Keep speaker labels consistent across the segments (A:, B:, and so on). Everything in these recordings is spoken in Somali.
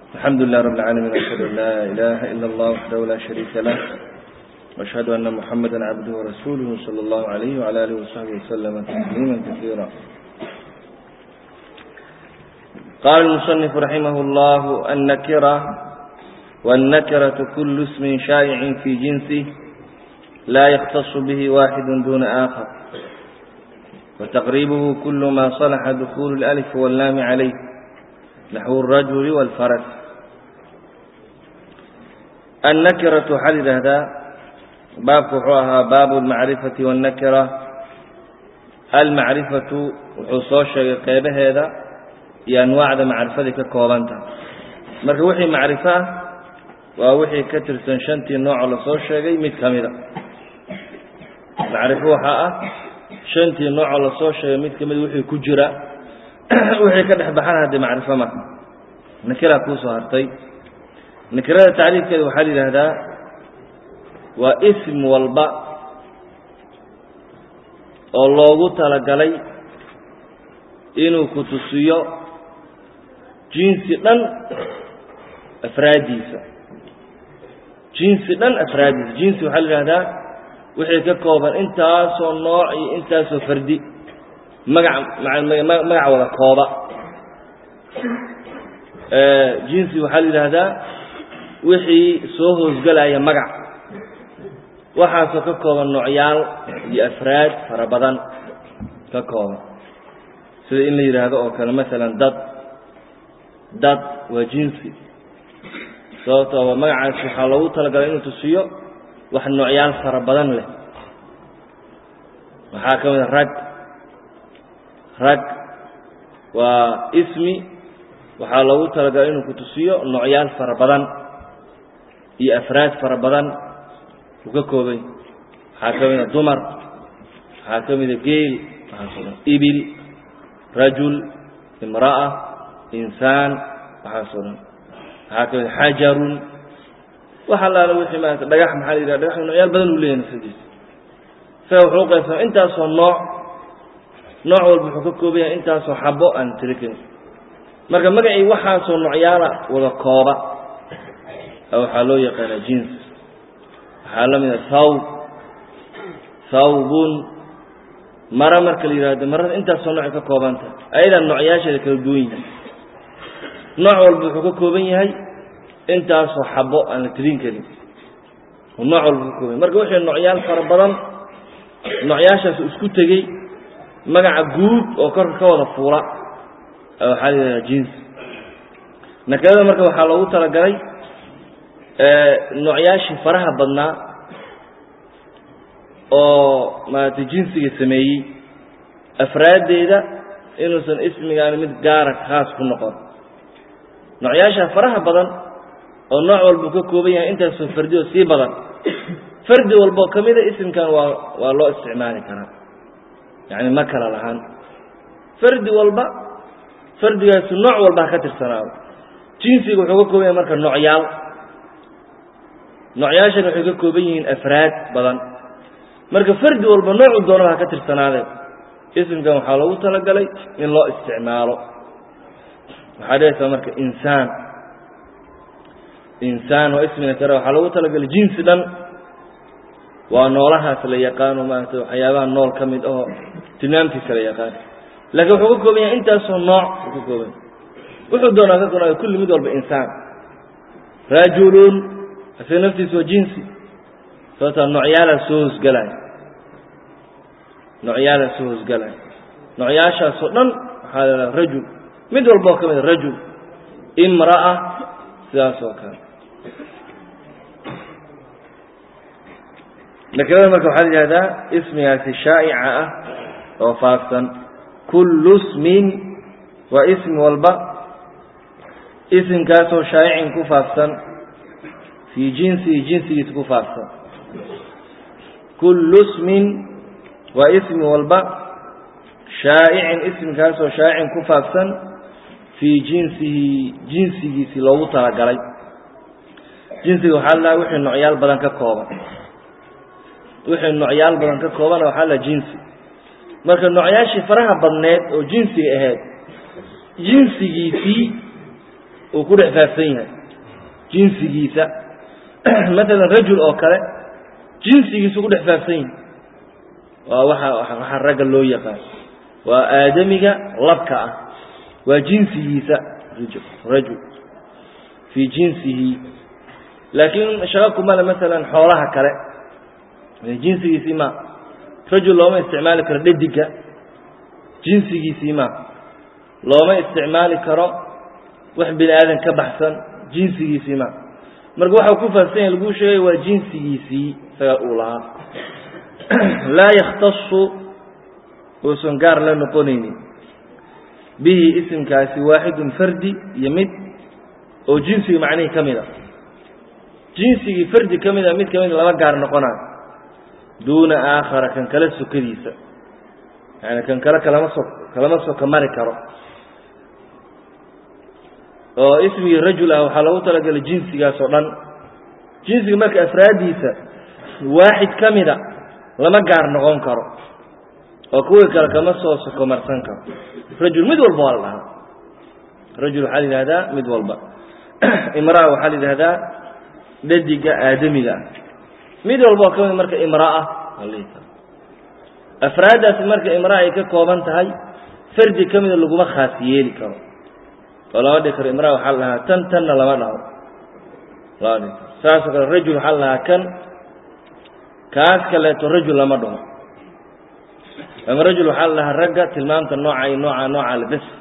A: الحمد لله رب العالمين وأشهد أن لا إله إلا الله وحده لا شريك له وأشهد أن محمدا عبده ورسوله صلى الله عليه وعلى آله وصحبه وسلم تسليما كثيرا قال المصنف رحمه الله النكرة والنكرة كل اسم شائع في جنسه لا يختص به واحد دون آخر وتقريبه كل ما صلح دخول الألف واللام عليه نحو الرجل والفرس النكرة حدد هذا باب كحوها باب المعرفة والنكرة المعرفة وحصوش قيبه هذا iyo anwaacda macrifadii ka koobantaha marka wixii macrifo ah waa wixii ka tirsan shantii noocoo lasoo sheegay mid ka mida macrifo waxaa ah shantii noocoo lasoo sheegay mid ka mida wixii ku jira wixii ka dhex baxana haddee macrifo ma nakiraa kuusoo hartay nakirada tacriifkeeda waxaa la yidhaahdaa waa ism walba oo loogu talagalay inuu ku tusiyo jinsi dhan afraaddiisa jinsi dhan afraaddiisa jinsi waxaa la yidhahdaa wixii ka kooban intaasoo nooc iyo intaasoo fardi magac magac wada kooba jinsi waxaa la yidhaahdaa wixii soo hoosgelaya magac waxaasoo ka kooban noocyaal iyo afraad fara badan ka kooban sida in la yidhaahdo oo kale maalan dad dad waa jinsi sababtoo waa magacaasi waxaa loogu talagalay inuu tusiyo wax noocyaal fara badan leh waxaa ka mid a rag rag waa ismi waxaa loogu talagalay inuu ku tusiyo noocyaal fara badan iyo afraad fara badan uu ka koobay waxaa ka mid a dumar waxaa ka mid a geel waxaasoo dhan ibil rajul imra'a insaan waxaasoo dhan waxaa ka mid xajarun wax allaala wixii maarata dhagax maxaa la yidhaha dhagax noocyaal badan uu leeyahay nafsadiisa isaga wuxuu qaybsama intaasoo nooc nooc walba wuxuu ka kooban yahay intaasoo xabo aan tiri karin marka magacii waxaasoo noocyaala wada kooba waxaa loo yaqaanaa jins waxaa la mid a thawb thawbun mara marka la yidhahdo marada intaasoo noocay ka kooban tahay ayadaa noocyaasheeda kala duwan yihin nooc walba wuxuu ka kooban yahay intaasoo xabo aan la tirin karin nooc walba ka kooban yahy marka wixii noocyaal fara badan noocyaashaas isku tegey magaca guud oo korka ka wada fuula waxaa la yidhahdaa jins nakirada marka waxaa loogu talagalay noocyaashii faraha badnaa oo maaragtay jinsiga sameeyey afraaddeeda inuusan ismigaani mid gaara khaas ku noqon noocyaashaa faraha badan oo nooc walbuu ka kooban yahay intaasoo fardi oo sii badan fardi walboo ka mida isimkan waa waa loo isticmaali karaa yacni ma kala lahaan fardi walba fardigaasu nooc walba ha ka tirsanaado jinsiga wuxuu ka kooban yahay marka noocyaal noocyaashana waxay ka kooban yihiin afraad badan marka fardi walba noocu doonaba ha ka tirsanaadeen isimkan waxaa loogu talagalay in loo isticmaalo waxaa dhehaysaa marka insaan insaan waa ismina kare waxaa loogu talagalay jinsi dhan waa noolahaas la yaqaano maarata waxyaabaha nool ka mid ahoo tilmaamtiisa la yaqaan laakiin wuxuu ka kooban yahay intaasoo nooc uu ka kooban yahay wuxuu doonaa ka koobnaayo kulli mid walba insaan rajulun isaga naftiisa waa jinsi sababtaa noocyaalaa soo hoosgelaya noocyaalaa soo hoosgelaya noocyaashaasoo dhan waxaa la idhaha rajul mid walboo ka mida rajul imra'a sidaas oo kale nakirada marka waxaa la yihahdaa ismigaasi shaa'ica ah oo faafsan kullu ismin waa ismi walba isimkaasoo shaa'icin ku faafsan fii jinsihi jinsigiisa ku faafsan kullu ismin waa ismi walba shaa'icin ismikaasoo shaa'icin ku faafsan fii jinsihi jinsigiisii loogu talagalay jinsiga waxaa la wixii noocyaal badan ka kooban wixii noocyaal badan ka koobana waxaa la jinsi marka noocyaashii faraha badneed oo jinsiga ahayd jinsigiisii uu ku dhex faafsan yahay jinsigiisa maalan rajul oo kale jinsigiisu ku dhex faafsan yahay waa waxa waxaa ragga loo yaqaan waa aadamiga labka ah waa jinsigiisa rajul rajul fii jinsihi laakiin shaqo kumale maalan xoolaha kale jinsigiisii ma rajul looma isticmaali karo dhediga jinsigiisii ma looma isticmaali karo wax bini aadan ka baxsan jinsigiisii ma marka waxa ku faafsan yahay laguu sheegay waa jinsigiisii isaga uu lahaa laa yakhtasu uusan gaar la noqonaynin bihi isimkaasi waaxidun fardi iyo mid oo jinsiga macnihii ka mid a jinsigii fardi ka mida mid ka mid laba gaar noqonayo duuna aakhara kan kale sokadiisa yani kan kale kalama so kalama soka mari karo oo ismigii rajul ah waxaa loogu talagelay jinsigaas oo dhan jinsiga marka afraaddiisa waaxid ka mida lama gaar noqon karo oo kuwii kale kama soo sokomarsan karo rajul mid walba waa la dhahaa rajul waxaa la yidhahdaa mid walba imraa waxaa la yidhahdaa dhadiga aadamiga ah mid walba oo ka mid marka imraa afraaddaasi marka imraa ay ka kooban tahay fardi ka mida laguma khaas yeeli karo oo lama dhihi karo imraa waxaa la dhahaa tan tanna lama dhaho lama dhihi karo saasoo kale rajul waxaa la dhahaa kan kaas kaleeto rajul lama dhaho ama rajul waxaa la dhahaa ragga tilmaamta nooca iyo nooca nooca le bes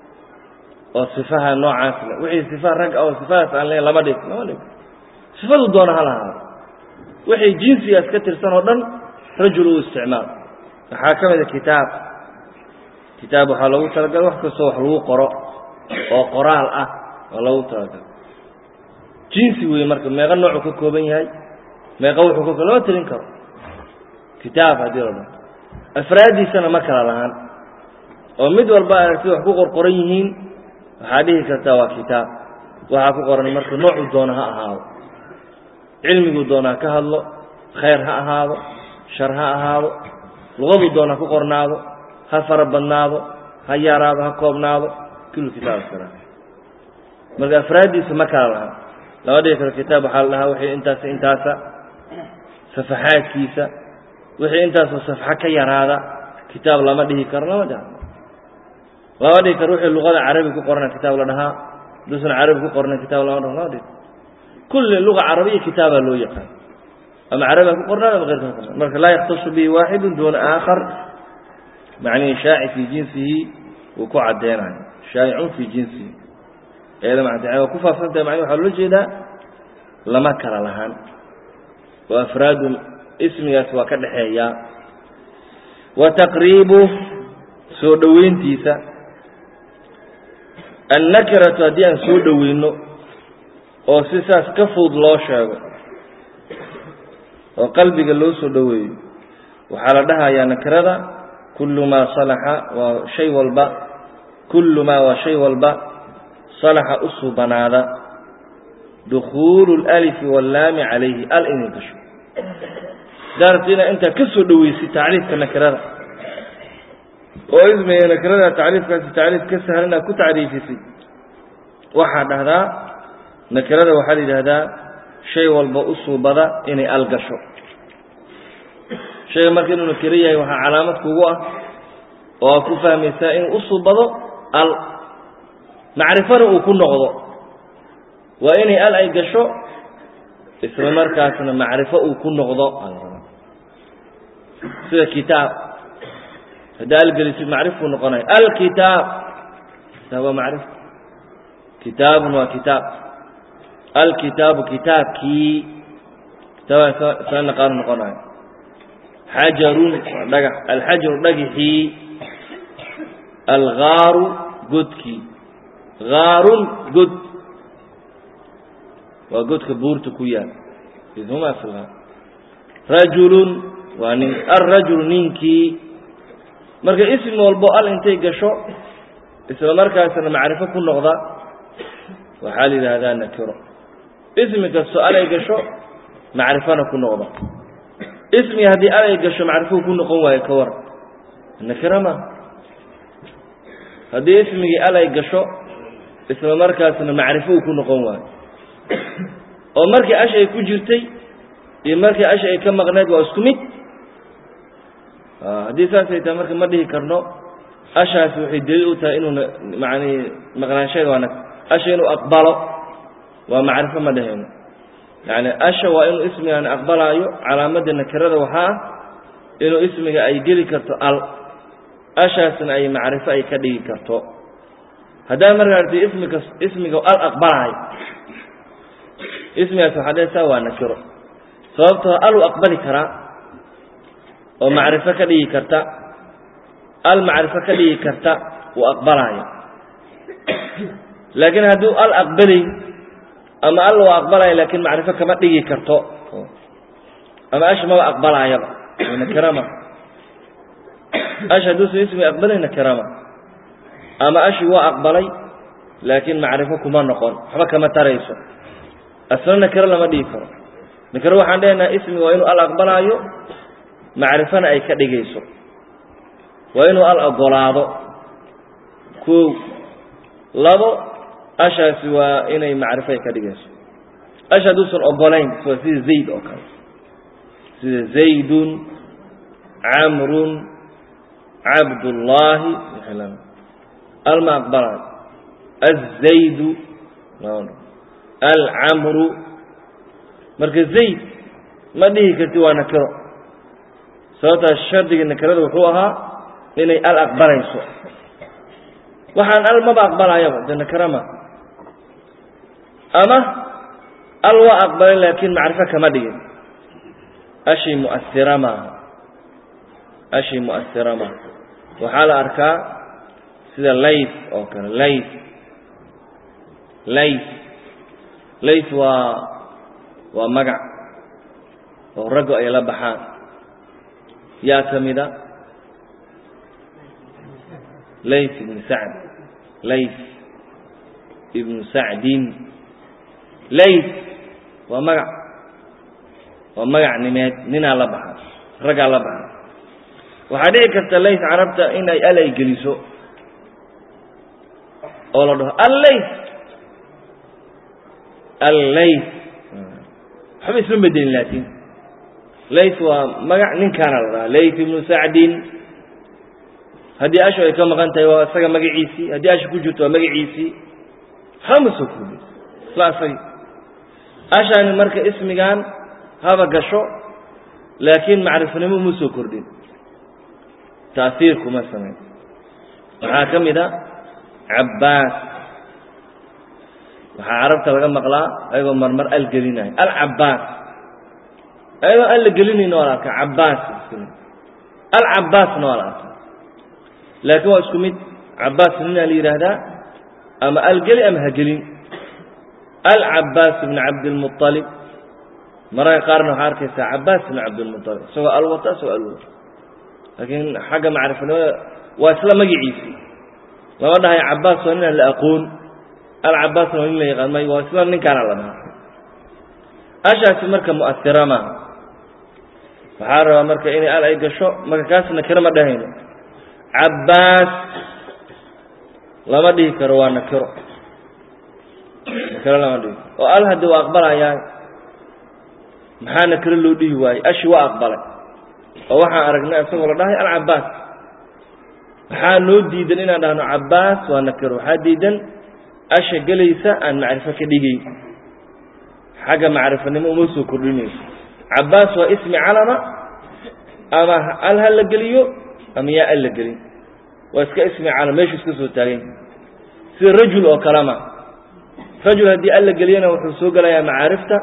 A: oo sifaha noocaas le wixii sifa rag oo sifadaas aan leyn lama dhig lama dhig sifadu doona ha lahaado wixii jinsigaas ka tirsan oo dhan rajul uu isticmaal waxaa ka mida kitaab kitaab waxaa loogu talagalay wax kastoo wax lagu qoro oo qoraal ah waa loogu talagalay jinsi weeye marka meeqa noocuu ka kooban yahay meeqa wuxuu ka lama tirin karo kitaab haddii la dhaho afraaddiisana ma kala lahaan oo mid walba aragti wax ku qorqoran yihiin waxaa dhihi kartaa waa kitaab waxaa ku qoran marka noocuu doona ha ahaado cilmiguu doonaa ka hadlo khayr ha ahaado shar ha ahaado luqaduu doona ku qornaado ha fara badnaado ha yaraado ha koobnaado kullu kitaab kara marka afraaddiisa ma kala lahaan lama dhihi karo kitaab waxaa la dhahaa wixii intaas intaasa safaxaadkiisa wixii intaasoo safxo ka yaraada kitaab lama dhihi karo lama dhiha lama dhihi karo wixii luqada carabi ku qorana kitaab la dhahaa duusan carabi ku qorna kitaab lama dhaho lama dhihi kulli luga carabiya kitaabaa loo yaqaan ama carabiga ku qornaan ama keyrka ku qornaan marka laa yakhtasu bihi waaxidu duuna aakhar macnihi shaaci fii jinsihi wuu ku caddeynayo shaa'icun fii jinsihi eeda macnta waa ku faafsan tahay macnihi waxaa loola jeedaa lama kala lahaan oo afraadu ismigaas waa ka dhexeeyaa wa taqriibu soo dhoweyntiisa annakiratu haddii aan soo dhoweyno oo si saas ka fudud loo sheego oo qalbiga loo soo dhoweeyo waxaa la dhahayaa nakirada kullu maa salaxa waa shay walba kullu maa waa shay walba salaxa u suubanaada dukhuulu اlalifi wallaami calayhi al inay gasho daarabta inaad intaa ka soo dhoweysid tacriifka nakirada oo ismiga nakirada tacriifkaasi tacriif ka sahlan aad ku tacriifisid waxaa dhahdaa nakirada waxaa la yidhaahdaa shay walba u suubada inay al gasho shayga marka inuu nakiro yahay waxaa calaamad kugu ah oo aad ku fahmaysaa inuu u suubado al macrifana uu ku noqdo waa inay al ay gasho isla markaasna macrifo uu ku noqdo sida kitaab haddaa algelisid macrifkuu noqonaya alkitaab kitaab waa macrif kitaabun waa kitaab alkitaabu kitaabkii kitaabaa isla naqaanu noqonayo xajarun waa dhagax alxajaru dhagixii algaaru godkii gaarun god waa godka buurta ku yaal idhuma filha rajulun waa nin alrajulu ninkii marka ismi walbo al intay gasho isla markaasna macrifo ku noqda waxaa la yidhaahdaa nakiro ismi kasto alay gasho macrifona ku noqda ismi haddii alay gasho macrifou ku noqon waayo ka war nakiro ma haddii ismigii alay gasho isla markaasna macrifo uu ku noqon waayo oo markii ash ay ku jirtay iyo markii ash ay ka maqneed waa isku mid haddii saasay tahay marka ma dhihi karno ashaasi waxay daliil u tahay inuuna macani maqnaansheeda waa asha inuu aqbalo waa macrifo ma dhehayno yani asha waa inuu ismigaani aqbalaayo calaamadda nakirada waxaa ah inuu ismiga ay geli karto al ashaasna ay macrifo ay ka dhigi karto haddaa markaa arti ismiga ismiga al aqbalaayo ismigaas waxaa dhehaysaa waa nakiro sababtoo aluu aqbali karaa oo macrifo ka dhigi karta al macrifo ka dhigi karta wuu aqbalaayo laakiin hadduu al aqbalayn ama al waa aqbalaya laakiin macrifo kama dhigi karto ama ash maba aqbalaayaba nakirama ash hadduusan ismi aqbalay nakirama ama ashi waa aqbalay laakiin macrifo kuma noqon waxba kama tarayso asna nakiro lama dhigi karo nakiro waxaan dhehaynaa ismi waa inuu al aqbalaayo macrifona ay ka dhigayso waa inuu al ogolaado kow labo ashaasi waa inay macrifo ay ka dhigayso ash hadduusan ogolayn waa sida zayd oo kale sida zaydun camrun cabdullaahi alma aqbalaayo azaydu alcamru marka zayd ma dhihi karti waa nakiro sababtaas shardiga nakirada wuxuu ahaa inay al aqbalayso waxaan al maba aqbalaayaba de nakirama ama al waa aqbalay laakiin macrifo kama dhigin ashii mu'asira maaha ashii mu'asira maaha waxaa la arkaa sida layf oo kale layf layf layf waa waa magac oo raggu ay la baxaan yaa ka mida layf ibnu sacd layf ibnu sacdin layf waa magac waa magac nimeed ninaa la baxa raggaa la baxa waxaa dhici karta layf carabta in ay al ay geliso oo la dhaho allayf allayf waxba isma bedelin laakiin layf waa magac ninkaana la dhahaa layf ibnu sacdin haddii ashu ay ka maqan tahay waa isaga magaciisii haddii ashu ku jirto waa magaciisii hama soo koobi isla asagi ashaani marka ismigan haba gasho laakiin macrifanimo uma soo kordhin taasiir kuma samayn waxaa ka mid a cabbaas waxaa carabta laga maqlaa ayagoo marmar al gelinayo alcabbaas ayagoo al la gelinayna waa la arkaa cabbaas alcabbaasna waa la arkaa laakiin waa isku mid cabbaas ninaa la yidhaahdaa ama algeli ama hagelin alcabbaas ibn cabdilmualib mararka qaarna waxaa arkaysaa cabbaas ibn cabdilmualib isagoo alwata isagoo alwata laakiin xagga macrifanimada waa isla magiciisii lama dhahayo cabbaas waa ninaan la aqoon alcabbaasna waa nin la yaqaan may waa isla ninkaana la dhahaa ashaasi marka mu'asira maaha waxaa rabaa marka inay al ay gasho marka kaas nakiro ma dhahayno cabbaas lama dhihi karo waa nakiro nakiro lama dhihi karo oo al haddi waa aqbalayaa maxaa nakiro loo dhihi waayey ashi waa aqbalay oo waxaan aragnay isagoo la dhahay alcabbaas maxaa noo diidan inaan dhahno cabbaas waa nakiro waxaa diidan asha gelaysa aan macrifo ka dhigayn xagga macrifanimo uma soo kordhinayso cabbaas waa ismi calama ama al ha la geliyo ama yaa al la gelin waa iska ismi calam meeshu iska soo taagan sida rajul oo kalema rajul haddii al la geliyana wuxuu soo gelayaa macaarifta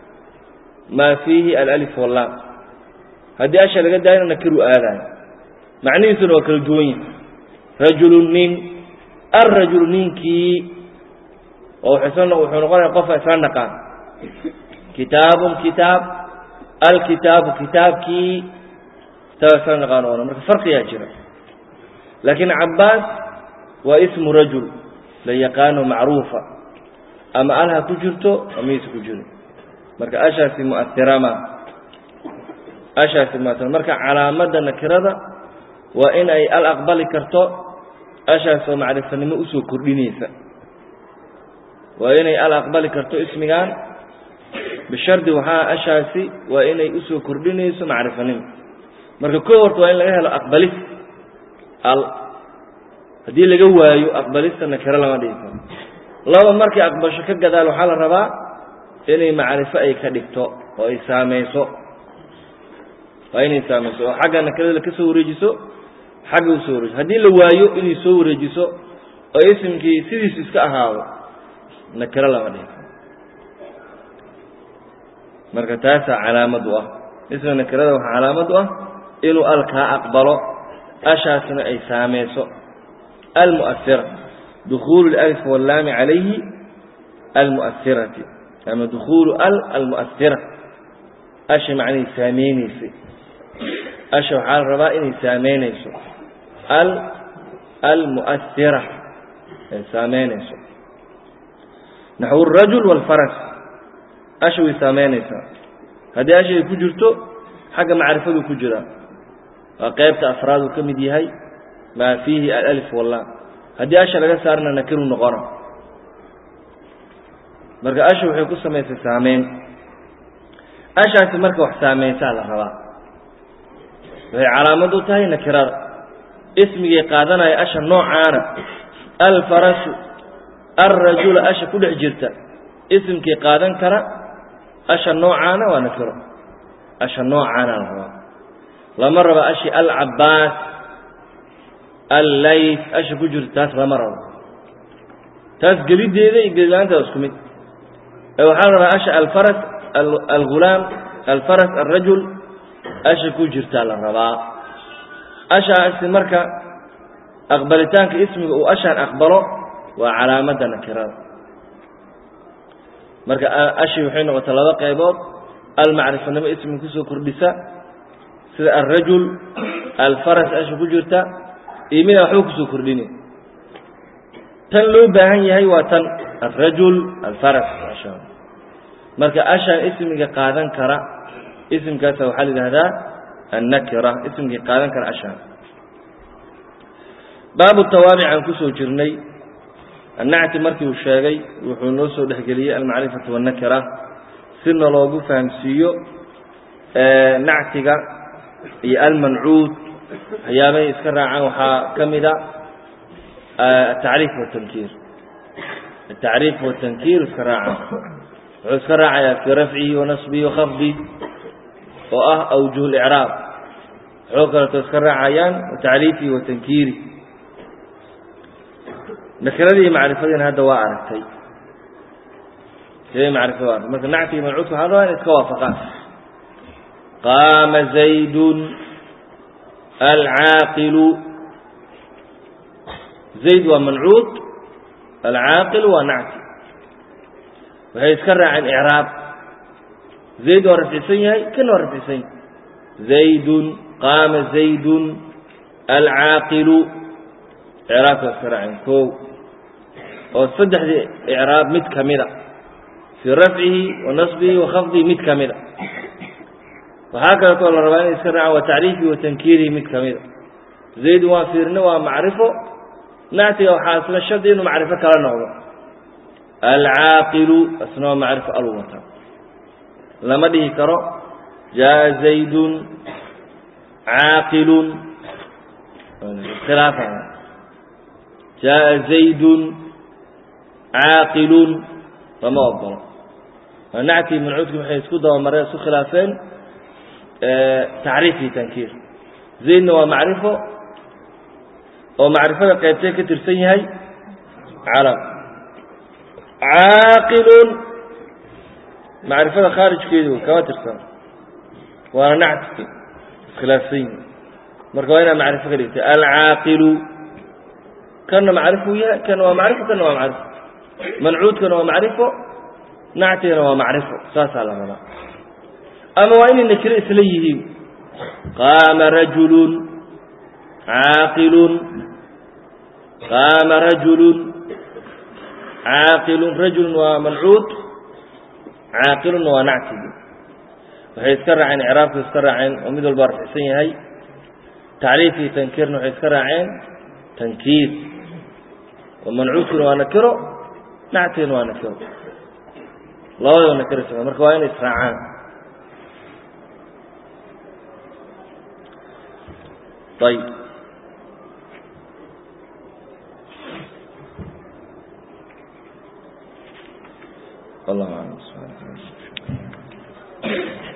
A: maa fiihi alalif wallaam haddii asha laga daayana nakiruu aadaayo macnihiisuna waa kala duwan yahay rajulun nin alrajulu ninkii oo wuxuu noqonaya qofa isla naqaan kitaabun kitaab alkitaabu kitaabkii kitaab isla naqaan oona marka farqiyaa jira laakiin cabbaas waa ismu rajul la yaqaano macruufa ama al ha ku jirto amayse ku jiro marka ashaasi mu'asira ma ashaasi mu'asira marka calaamadda nakirada waa in ay al aqbali karto ashaas oo macrifanimo usoo kordhinaysa waa inay al aqbali karto ismigan bishardi waxaa ashaasi waa inay usoo kordhinayso macrifanimo marka ko horta waa in laga helo aqbalis al haddii laga waayo aqbalista nakiro lama dhigi karo laba markay aqbasho ka gadaal waxaa la rabaa inay macrifo ay ka dhigto oo ay saameyso waa inay saameyso oo xagga nakirada ka soo wareejiso xagga usoo wareejiso haddii la waayo inay soo wareejiso oo ismkii sidiisu iska ahaado nakiro lama dhigi karo marka taasaa calaamad u ah isma nakirada waxaa calaamad u ah inuu al kaa aqbalo ashaasna ay saameyso almu'asira dukuulu اlalif wallaami calayhi almu'asirati ama dukuulu al almu'asira asha macnay saameyneysay asha waxaa la rabaa inay saameynayso al almu'asira ay saameynayso naxwu الrajul wاlfaras asha way saameynaysaa haddii asha ay ku jirto xagga macrifaduu ku jiraa waa qaybta afraaduu ka mid yahay maa fiihi alif wallam haddii asha laga saarna nakiruu noqona marka asha waxay ku samaysay saameyn ashaasi marka wax saameysaa la rabaa waxay calaamad u tahay nakirada ismigay qaadanaya asha noocaana alfarasu alrajula asha ku dhex jirta isimkii qaadan kara asha noocaana waa nakiro asha noocaana la rabaa lama rabo ashi alcabaas allayf asha ku jirta taas lama rabo taas gelideeda iyo gelilaanta isku mid ee waxaa la rabaa asha alfaras algulaam alfaras alrajul asha ku jirtaa la rabaa ashaasi marka aqbalitaanka ismiga uu ashaan aqbalo waa calaamadda nakirada marka ashi waxay noqotay laba qaybood almacrifanimo ismiga kusoo kordhisa sida alrajul alfaras asha ku jirta iyo midaan waxba kusoo kordhini tan loo baahan yahay waa tan alrajul alfaras ashaan marka ashaan ismiga qaadan kara isimkaasa waxaa la yidhahdaa annakira ismigii qaadan kara ashaan baabu tawaabic aan kusoo jirnay annacti markii uu sheegay wuxuu noo soo dhexgeliyey almacrifatu wannakira sina loogu fahamsiiyo nactiga iyo almancuud waxyaabahay iska raacaan waxaa ka mida atacriif watankiir atacriif watankiir iska raacaan wuxuu iska raacayaa fii rafcihi wanasbihi wakafdi oo ah awjuh licraab waxoo kaleeto iska raacayaan tacriifihi watankiiri nakiradii iyo macrifadiina hadda waa aragtay sidee macrifada waa aragtay marka nacti iyo mancuudka waxaa rabaa in iska waafaqaan qaama zaydun alcaaqilu zayd waa mancuud alcaaqilu waa nacti waxay iska raaceen icraab zayd waa rafcisan yahay kana waa rafcisan yahay zaydun qaama zaydun alcaaqilu icraabka iska raaceen kow oo saddexdii icraab mid ka mida fii rafcihi wa nasbihi wa khafdihi mid ka mida waxaa kaleetoo la rabaa inay iska raacaan waa tacriifihi wa tankiirihi mid ka mida zaydun waa fiirne waa macrifo nactiga waxaa isla shardi inuu macrifo kala noqdo alcaaqilu isna waa macrifo alwata lama dhihi karo jaa zaydun caaqilun khilaafa jaa zaydun caaqilun lama ogolo nactii mancuudki waxay isku dabamareen isku khilaafeen tacriif iyo tankiir zaydna waa macrifo oo macrifada qaybtee ka tirsan yahay calam caaqilun macrifada khaarijkeedu kama tirsan waana nactiki iskhilaafsan yihi marka waa inaa macrifo ka dhigtay alcaaqilu kana macrifuu yahay kana waa macrifo kana waa macrifo mancuudkana waa macrifo nactigana waa macrifo saasaa la rabaa ama waa inay nakiro isla yihiin qaama rajulun caaqilun qaama rajulun caaqilun rajulun waa mancuud caaqilunna waa nactigi waxay iska raaceen icraabka iska raaceen oo mid walba rafcisan yahay tacriif iyo tankiirna waxay iska raaceen tankiir oo mancuudkuna waa nakiro nactigan waa nakiro labadaba nakiro socda marka waa inay israacaan ayb والله أعلم سبحانك